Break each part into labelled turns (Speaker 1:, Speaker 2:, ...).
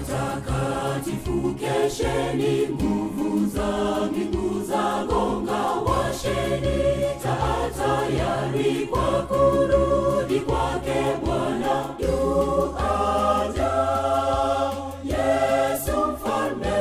Speaker 1: watakatifu kesheni, nguvu za mbingu za gonga, washeni taa tayari kwa kurudi kwake Bwana yu aja, Yesu mfalme.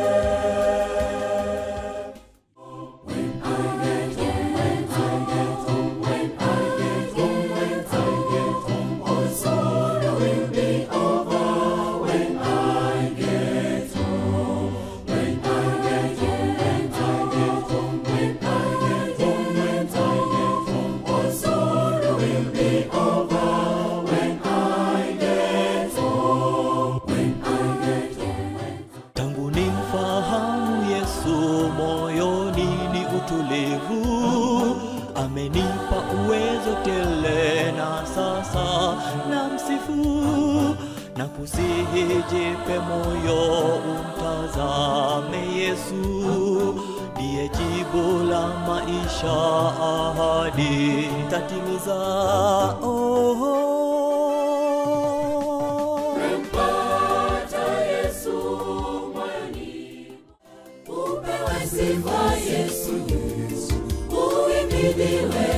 Speaker 1: When I get home, when I get home, when I get home, when I get home, all sorrow will be over. When I get home, when I get home, when I get home, when I get home, when I get home, all sorrow will be over. When I get home, when I get home.
Speaker 2: Tangu nimfahamu Yesu moyoni ni utulivu, amenipa uwezo tele, na sasa namsifu na kusihi, jipe moyo, umtazame Yesu, ndiye jibu la maisha, ahadi tatimiza. Oh,
Speaker 1: Mpata Yesu moyoni, upewe sifa Yesu, uhimidiwe